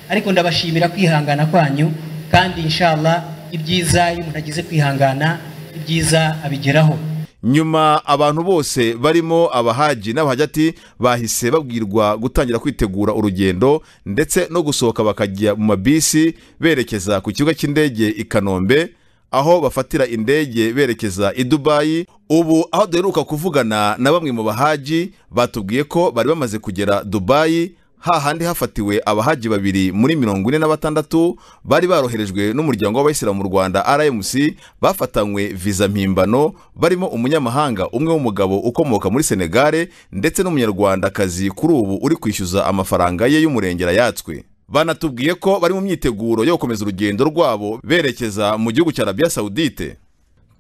ariko ndabashimira kwihangana kwanyu kandi inshallah ibyiza iyo umuntu agize kwihangana ibyiza abigeraho nyuma abantu bose barimo abahaji n'abahajati bahise babwirwa gutangira kwitegura urugendo ndetse no gusohoka bakajya mu mabisi berekeza ku kibuga cy'indege i kanombe aho bafatira indege berekeza i dubayi ubu aho duheruka kuvugana na bamwe mu bahaji batubwiye ko bari bamaze kugera dubayi hahandi hafatiwe abahaji babiri muri mirongo ine na batandatu bari baroherejwe n'umuryango w'abayisilamu mu rwanda rmc bafatanywe viza mpimbano barimo umunyamahanga umwe w'umugabo ukomoka muri senegare ndetse n'umunyarwandakazi kuri ubu uri kwishyuza amafaranga ye y'umurengera yatswe banatubwiye ko bari mu myiteguro yo gukomeza urugendo rwabo berekeza mu gihugu cya arabiya sawudite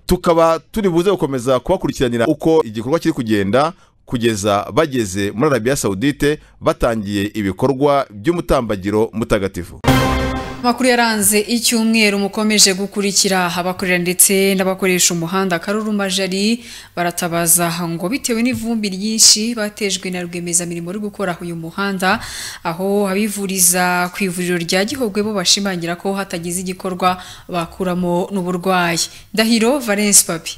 tukaba turi buze gukomeza kubakurikiranira uko igikorwa kiri kugenda kugeza bageze muri arabiya sawudite batangiye ibikorwa by'umutambagiro mutagatifu amakuru yaranze icyumweru mukomeje gukurikira abakorera ndetse n'abakoresha umuhanda Karuruma Jali baratabaza ngo bitewe n'ivumbi ryinshi batejwe na rwiyemezamirimo uri gukora uyu muhanda aho abivuriza ku ivuriro rya Gihogwe bo bashimangira ko hatagize igikorwa bakuramo n'uburwayi Ndahiro Valence Papi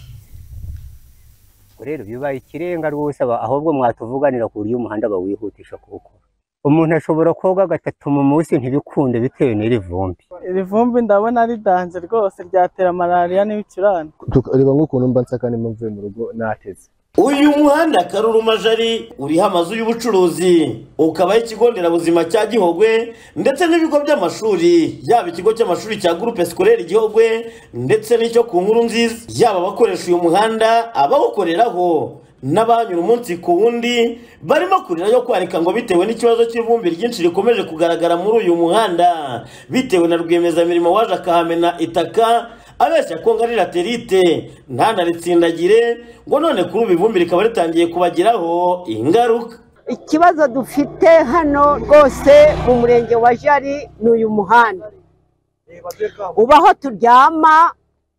ubwo rero bibaye ikirenga rwose aba- ahubwo mwatuvuganira ku buryo umuhanda bawihutisha kuwukora umuntu ashobora koga gatatu mu munsi ntibikunde bitewe n'iri vumbi iri vumbi ndabona ari danje rwose ryatera malariya n'ibicurane reba nk'ukuntu mba nsakane mvuye mu rugo nateze uyu muhanda karuruma jari uriho amazu y'ubucuruzi ukabaho ikigo nderabuzima cya gihogwe ndetse n'ibigo by'amashuri yaba ikigo cy'amashuri cya gurupe sikorere gihogwe ndetse n'icyo ku nkuru nziza yaba abakoresha uyu muhanda abawukoreraho n'abanyura umunsi ku wundi barimo kurira yo kwarika ngo bitewe n'ikibazo cy'ivumbi ryinshi rikomeje kugaragara muri uyu muhanda bitewe na rwiyemezamirimo waje akahamena itaka abeshya ko ngari laterite ntanaritsindagire ngo none kuri ubu ivumbi rikaba ritangiye kubagiraho ingaruka ikibazo dufite hano rwose mu murenge wa jari ni uyu muhanda uba aho turyama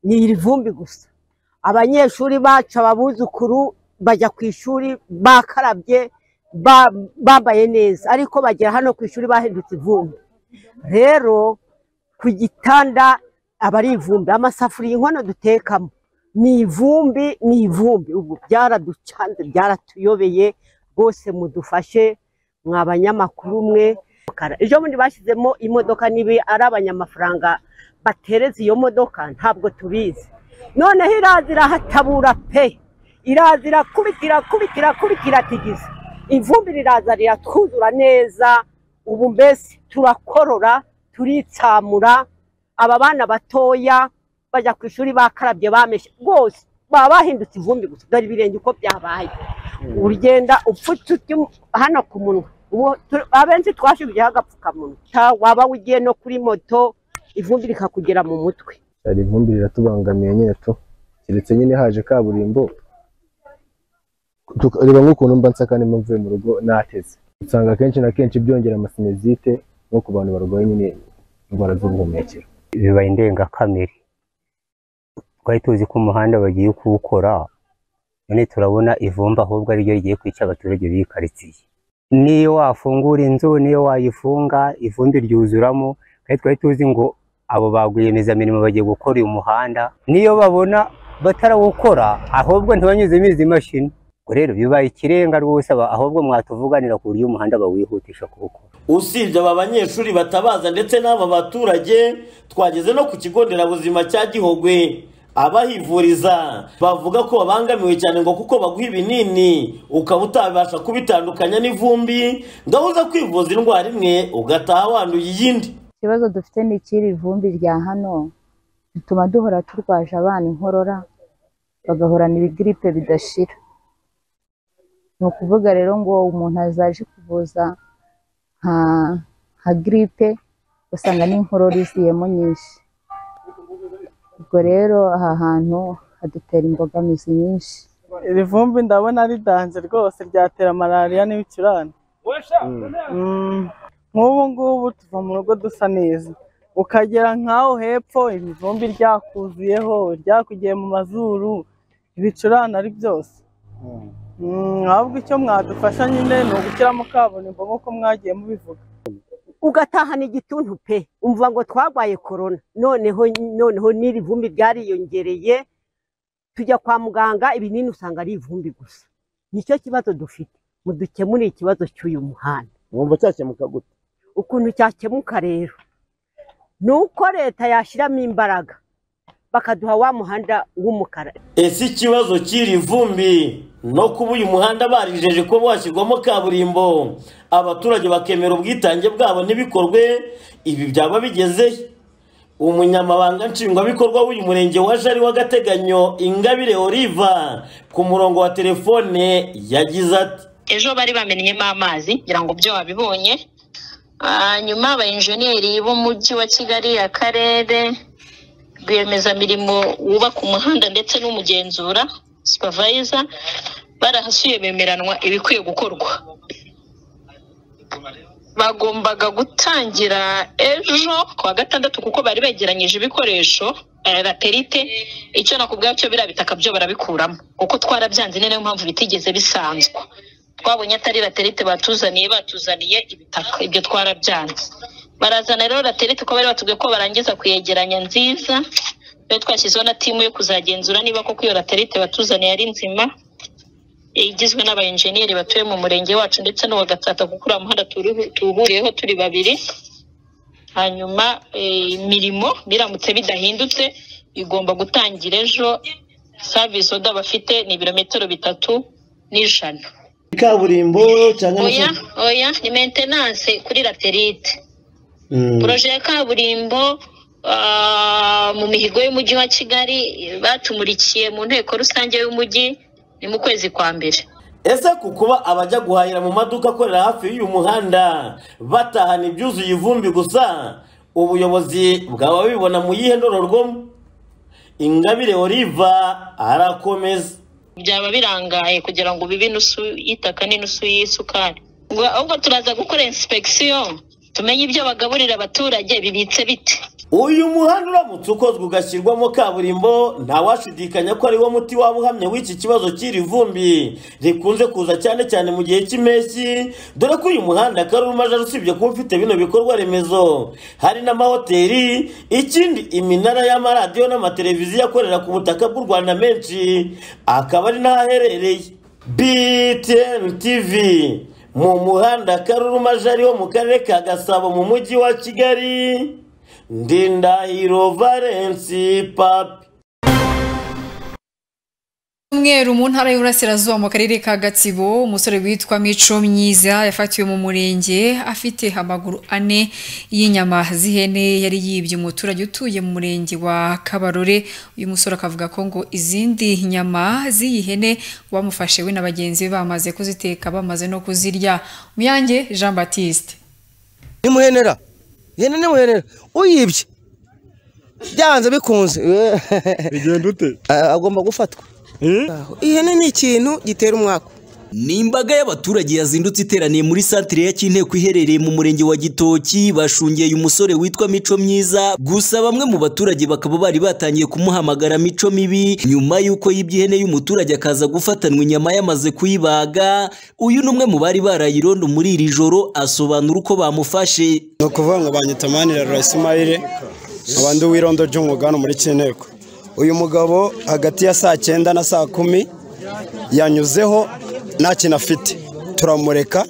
ni iri vumbi gusa abanyeshuri bacu ababuzukuru bajya ku ishuri bakarabye ba- bambaye neza ariko bagera hano ku ishuri bahindutse ivumbi rero ku gitanda aba ari ivumbi amasafuriya inkono dutekamo ni ivumbi ni ivumbi ubu byaraducanze byaratuyobeye rwose mudufashe mwa banyamakuru mwe ejo bundi bashyizemo imodoka nibi ari abanyamafaranga batereza iyo modoka ntabwo tubizi noneho iraza irahatabura pe iraza irakubitira kubitira kubitira tigisa ivumbi riraza riratwuzura neza ubu mbese turakorora turitsamura aba bana batoya bajya ku ishuri bakarabye bameshe rwose baba bahindutse ivumbi gusa dore ibirenge uko byabaye ugenda upfutse utyo hano ku munwa ubu tu- abenshi twashyizeho agapfukamunwa Ta- waba ugiye no kuri moto ivumbi rikakugera mu mutwe hari ivumbi riratubangamiye nyine tu keretse nyine haje kaburimbo tuka- reba nk'ukuntu mba nsaka nimba mvuye mu rugo nateze usanga akenshi na kenshi byongera amasinezite nko ku bantu barwaye nyine indwara z'ubuhumekero bibaye indengakamere twari tuzi ko umuhanda bagiye kuwukora none turabona ivumba ahubwo ariryo rigiye kwica abaturage b'iyi karitsiye niyo wafungura inzu niyo wayifunga ivumbi ryuzuramo kandi twari tuzi ngo abo ba rwiyemezamirimo bagiye gukora uyu muhanda niyo babona batarawukora ahubwo ntibanyuzemo izi mashini ubwo rero bibaye ikirenga rwose aba- ahubwo mwatuvuganira ku buryo umuhanda bawihutisha kuwukora usibye aba banyeshuri batabaza ndetse n'aba baturage twageze no ku kigo nderabuzima cya gihogwe abahivuriza bavuga ko babangamiwe cyane ngo kuko baguha ibinini ukaba utabasha kubitandukanya n'ivumbi ndahuza kwivuza indwara imwe ugataha wanduye iyindi ikibazo dufite ni ikiri ivumbi rya hano bituma duhora turwaje abana inkorora bagahorana ibigiripe bidashira ni ukuvuga rero ngo umuntu azaje kuvuza nka nka giripe usanga n'inkorora iziyemo nyinshi ubwo rero aha hantu hadutera imbogamizi nyinshi iri vumbi ndabona ari danje rwose ryatera malariya n'ibicurane Mm. nk'ubu ngubu tuva mu rugo dusa neza ukagera nk'aho hepfo ibivumbi ryakuzuyeho ryakugiye mu mazuru ibicurane ari byose Mm, ahubwo icyo mwadufasha nyine ni ugushyiramo kaburimbo nk'uko mwagiye mubivuga ugatahana igituntu pe umva ngo twarwaye korona noneho noneho n'iri vumbi ryariyongereye tujya kwa muganga ibinini usanga ari ivumbi gusa nicyo kibazo dufite mudukemure ikibazo cy'uyu muhanda wumva cyakemuka gute ukuntu cyakemuka rero ni uko leta yashyiramo imbaraga bakaduha wa muhanda w'umukara ese ikibazo cy'iri vumbi no kuba uyu muhanda barijeje ko washyirwamo kaburimbo abaturage bakemera ubwitange bwabo n'ibikorwe ibi byaba bigezehe umunyamabanga nshingwabikorwa w'uyu murenge wa jari w'agateganyo ingabire oliva ku murongo wa telefone yagize ati ejo bari bamennyemo amazi kugira ngo byo wabibonye hanyuma abayenjeniyeri b'umujyi wa kigali akarere rwiyemezamirimo wubaka umuhanda ndetse n'umugenzura supervisor barahasuye bemeranwa ibikwiye gukorwa bagombaga gutangira ejo ku wa gatandatu kuko bari begeranyije ibikoresho eh, laterite icyo nakubwira cyo biriya bitaka byo barabikuramo kuko twarabyanze ni nayo mpamvu bitigeze bisanzwa twabonye atari laterite batuzaniye batuzaniye ibitaka ibyo twarabyanze barazana rero laterite ko bari batubwiye ko barangiza kuyegeranya nziza rero twashyizeho na timu yo kuzagenzura niba koko iyo laterite batuzaniye ari nzima igizwe n'abayenjeniyeri batuye mu murenge wacu ndetse n'uwa gatsata kuko uriya muhanda turihu- tuwuhuriyeho turi babiri hanyuma eh, imirimo biramutse bidahindutse igomba gutangira ejo savisi oda bafite ni ibirometero bitatu n'ijana kaburimbo cyangwa oya oya ni maintenance kuri laterite poroje ya kaburimbo ah, mu mihigo y'umujyi wa kigali eh, batumurikiye mu nteko rusange y'umujyi ni mu kwezi kwa mbere ese ku kuba abajya guhahira mu maduka akorera hafi y'uyu muhanda batahana ibyuzuye ivumbi gusa ubuyobozi bwaba bibona mu yihe ndororwamo ingabire oliva arakomeza byaba birangaye kugira ngo bibe inusu y'itaka n'inusu y'isukari Ubwo- ahubwo turaza gukora inspekisiyo tumenye ibyo bagaburira abaturage bibitse bite uyu muhanda uramutse ukozwe ugashyirwamo kaburimbo ntawashidikanya ko ari wo muti waba uhamye w'iki kibazo cy'iri vumbi rikunze kuza cyane cyane mu gihe cy'impeshyi dore ko uyu muhanda karumajara usibye kuba ufite bino bikorwa remezo hari n'amahoteli ikindi iminara y'amaradiyo n'amateleviziyo akorera ku butaka bw'u rwanda menshi akaba ari n'ahaherereye btn tv mu muhanda karurumajari wo mu karere ka gasabo mu mujyi wa kigali ndindahiro valensi papi umweru mu ntara y'uburasirazuba mu karere ka gatsibo umusore witwa mico myiza yafatiwe mu murenge afite amaguru ane y'inyama z'ihene yari yibye umuturage utuye mu murenge wa kabarore uyu musore akavuga ko ngo izindi nyama z'iyi hene bamufashe we na bagenzi be bamaze kuziteka bamaze no kuzirya muyange jean batiste nimuhenera ihene nimuhenera uyibye byanze bikunze bigenda ute agomba gufatwa ihene ni ikintu gitera umwaka ni imbaga y'abaturage yazindutse iteraniye muri santire ya Kinteko iherereye mu murenge wa Gitoki bashungeye umusore witwa Mico Myiza gusa bamwe mu baturage bakaba bari batangiye kumuhamagara Mico mibi nyuma y'uko yibye ihene y'umuturage akaza gufatanwa inyama yamaze kuyibaga uyu ni umwe mu bari baraye irondo muri iri joro asobanura uko bamufashe ni ukuvuga ngo banyita manira rasimayire abandi w'irondo ry'umugano muri Kinteko uyu mugabo hagati ya saa cyenda na saa kumi yanyuzeho nta kintu afite turamureka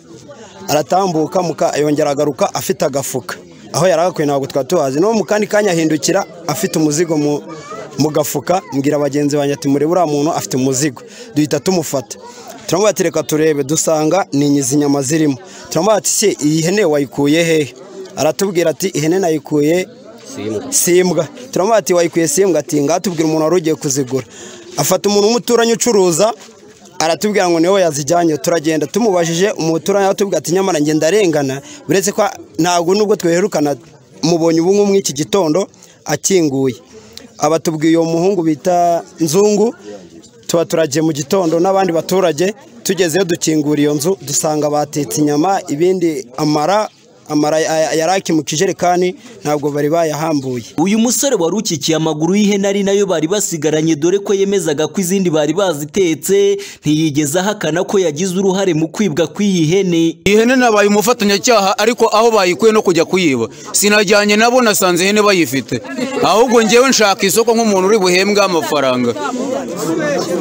aratambuka yongera agaruka afite agafuka aho yari agakwiye ntabwo twari tuhazi no mu kandi kanya ahindukira afite umuzigo mu gafuka mbwira bagenzi banjye ati murebe uriya muntu afite umuzigo duhita tumufata turamubati reka turebe dusanga ni izi nyama zirimo turamubati se iyi hene wayikuye hehe aratubwira ati ihene nayikuye simbwa turamuha ati wayikuye simbwa ati ngatubwira umuntu wari ugiye kuzigura afata umuntu w'umuturanyi ucuruza aratubwira ngo niwe yazijyanye turagenda tumubajije umuturanyi aratubwira ati nyamara ngenda arengana uretse ko ntabwo nubwo tweherukana mubonye ubu ngubu iki gitondo akinguye abatubwiye uwo muhungu bita nzungu tuba turagiye mu gitondo n'abandi baturage tugezeyo dukingura iyo nzu dusanga batetse inyama ibindi amara amara yaraki mu kijerekani ntabwo bari bayahambuye uyu musore wari ukikiye amaguru y'ihene ari nayo bari basigaranye dore ko yemezaga ko izindi bari bazitetse ntiyigeze ahakana ko yagize uruhare mu kwibwa kw'iyi hene iyi hene nabaye umufatanyacyaha ariko aho bayikuye no kujya kuyiba sinajyanye nabo nasanze ihene bayifite ahubwo ngewe nshaka isoko nk'umuntu uri buhembwe amafaranga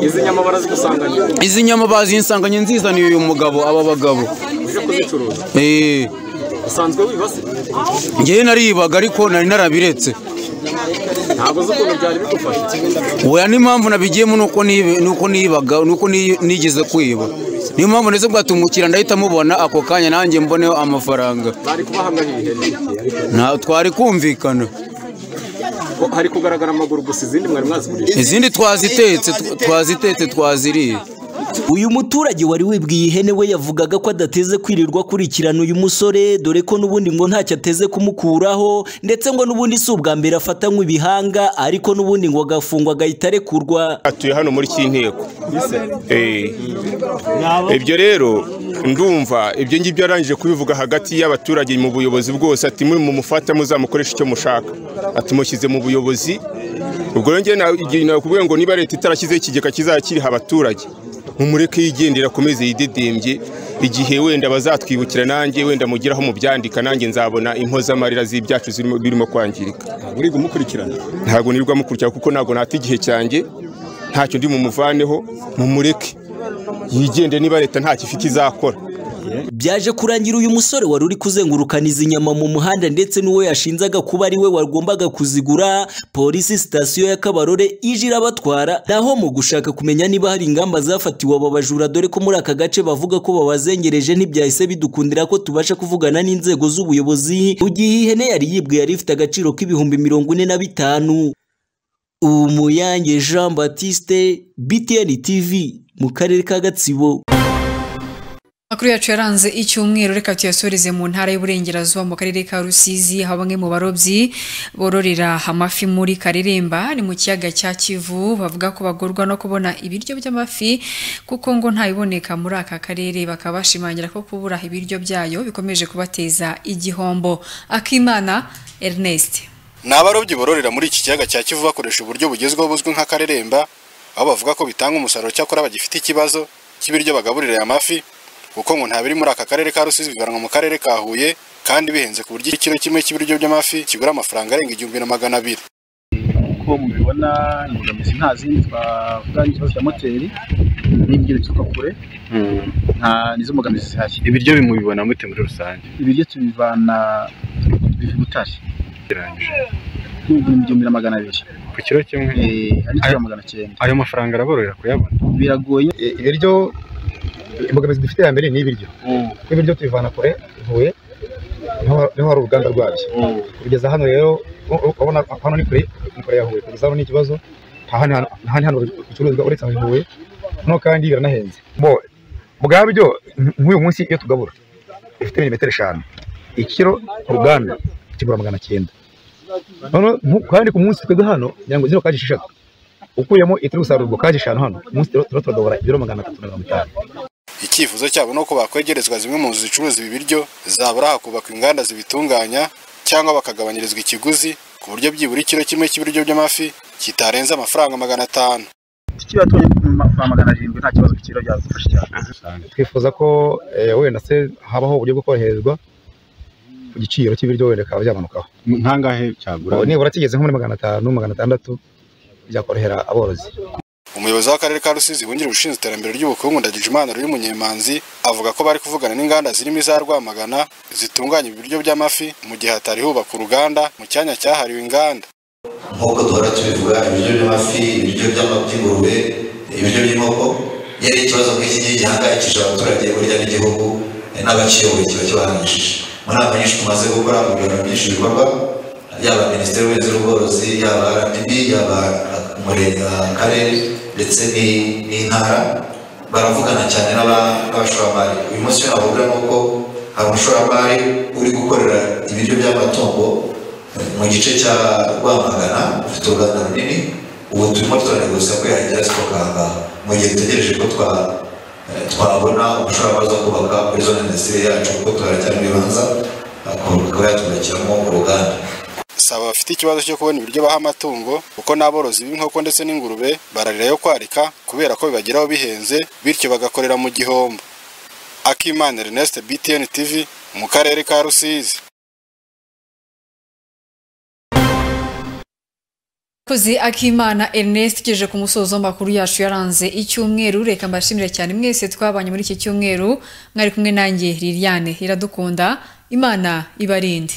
izi nyama barazigusanganye izi nyama bazisanganye nzizaniye uyu mugabo aba bagabo uje kuzicuruza eee usanzwe wibase ngewe naribaga ariko nari narabiretse ntabwo uzi ukuntu byari bigufashe weya n'impamvu nabigiyemo ni uko nibe- ni uko nibaga ni uko ni- nigeze kwiba niyo mpamvu ndetse bwatungukira ndahita mubona ako kanya nanjye mboneho amafaranga bari kubahamya ihene nta twari kumvikana Ko hari kugaragara amaguru gusa izindi mwari mwazigurisha izindi twazitetse tw- twazitetse twaziriye uyu muturage wari wibwiye ihene we yavugaga ko adateze kwirirwa akurikirana uyu musore dore ko n'ubundi ngo ntacyo ateze kumukuraho ndetse ngo n'ubundi si ubwa mbere afatanywe ibihanga ariko n'ubundi ngo agafungwa agahita arekurwa atuye hano muri kinteko Eh. ibyo rero ndumva ibyo ngibyo yarangije kubivuga hagati y'abaturage mu buyobozi bwose ati muri mu mufata muzamukoresha icyo mushaka atumushyize mu buyobozi ubwo rero njye na- igihe nakubwiye ngo niba leta itarashyizeho ikigega kizajya kiriha abaturage mumureke yigendera akomeze yidedembye igihe wenda bazatwibukira nanjye wenda mugeraho mubyandika nanjye nzabona impozamarira z'ibyacu zirimo- birimo kwangirika uri kumukurikirana ntabwo nirirwa mukurikira kuko ntabwo nata igihe cyanjye ntacyo ndi bumuvaneho mumureke yigende niba leta ntacyo ifite izakora byaje kurangira uyu musore wari uri kuzengurukana izi nyama mu muhanda ndetse n'uwo yashinzaga kuba ari we wagombaga kuzigura polisi sitasiyo ya kabarore ije irabatwara naho mu gushaka kumenya niba hari ingamba zafatiwe aba bajura dore ko muri aka gace bavuga ko babazengereje ntibyahise bidukundira ko tubasha kuvugana n'inzego z'ubuyobozi mu gihe ihene yari yibwe yari ifite agaciro k'ibihumbi mirongo ine na bitanu umuyange jean batiste btn tv mu karere ka gatsibo Makuru yacu yaranze icyumweru reka tuyasoreze mu ntara y'uburengerazuba mu karere ka Rusizi aho bamwe mu barobyi bororera amafi muri Kareremba ni mu kiyaga cya Kivu bavuga ko bagorwa no kubona ibiryo by'amafi kuko ngo ntayiboneka muri aka karere bakaba bashimangira ko kubura ibiryo byayo bikomeje kubateza igihombo Akimana Ernest ni abarobyi bororera muri iki kiyaga cya kivu bakoresha uburyo bugezweho buzwi nk'akareremba aho bavuga ko bitanga umusaruro cyakora bagifite ikibazo cy'ibiryo bagaburira aya mafi kuko ngo nta biri muri aka karere ka rusizi bivanwa mu karere ka huye kandi bihenze ku buryo ikiro kimwe cy'ibiryo by'amafi kigura amafaranga arenga igihumbi na magana abiri uko mubibona imbogamizi nta zindi twavuga n'ikibazo cya moteri n'ibyo bituruka kure nta nizo mbogamizi zihari ibiryo bimubibona mute muri rusange ibiryo tubivana biva i butare gereranyije n'ibihumbi magana abiri ku kiro kimwe ayo magana cyenda ayo mafaranga araborohera kuyabona biragoye ibiryo imbogamizi dufite ya mbere ni ibiryo kuko ibiryo tubivana kure bivuye niho hari uruganda rwabyo kugeza hano rero u- urabona hano ni kure ni kure ya huye kugeza hano ni ikibazo nta handi hantu- nta handi hantu bicuruzwa uretse aho i huye no kandi biranahenze bo bwabyo nk- nk'uyu munsi iyo tugabura ifite milimetero eshanu ikiro ku ruganda kigura magana cyenda noneho nku- kandi ku munsi twebwe hano kugira ngo zino kaje esheshatu ukuyemo itari gusarurwa kaje eshanu hano ku munsi turaba turagabura ibiro magana atatu na mirongo itanu icyifuzo cyabo ni uko bakwegerezwa zimwe mu nzu zicuruza ibi biryo zabura hakubakwa inganda zibitunganya cyangwa bakagabanyirizwa ikiguzi ku buryo byibura ikiro kimwe cy'ibiryo by'amafi kitarenze amafaranga magana atanu tukiriya tubonye amafaranga magana arindwi nta kibazo ku kiro byadufasha cyane twifuza ko eh, wenda se habaho uburyo bwo koroherezwa ku giciro cy'ibiryo wenda bikaba byamanukaho ntangahe cyagura Ubu nibura kigeze nko muri magana atanu magana atandatu byakorohera aborozi umuyobozi w'akarere ka rusizi wungirije ushinzwe iterambere ry'ubukungu ndagijimana ruri munyemanzi avuga ko bari kuvugana n'inganda zirimo iza rwamagana zitunganya ibiryo by'amafi mu gihe hatari hubaka uruganda mu cyanya cyahariwe inganda nk'uko duhora tubivuga ibiryo by'amafi ibiryo by'ama- by'ingurube ibiryo by'inkoko iyo ari ikibazo nk'iki ngiki gihangayikishije abaturage burya n'igihugu eh, n'abakiyoboye kiba kibahanishije mu nama nyinshi tumaze gukora mu bintu byinshi bikorwa yaba minisiteri y'ubuhinzi n'ubworozi yaba rdb yaba umurenge akarere ndetse ni- n'intara baravugana cyane n'aba- n'abashoramari uyu munsi iyo navuga ni uko hari umushoramari uri gukorera ibiryo by'amatungo mu gice cya rwamagana dufite uruganda runini ubu turimo turaneguza ko yahagera zikokanga mu gihe dutegereje ko twa- eh, twabona umushoramari zo kubaka muri zone indasitiri yacu kuko turacyari mu bibanza kuba yatwubakiramo uruganda saba bafite ikibazo cyo kubona ibiryo baha amatungo kuko n'aborozi b'inkoko ndetse n'ingurube bararira yo kwarika kubera ko bibageraho bihenze bityo bagakorera mu gihombo akimana ernest btn tv mu karere ka rusizi kozi akimana ernest tugejeje ku musozo w'amakuru yacu yaranze icyumweru reka mbashimire cyane mwese twabanye muri iki cyumweru mwari kumwe nanjye liliane iradukunda imana ibarinde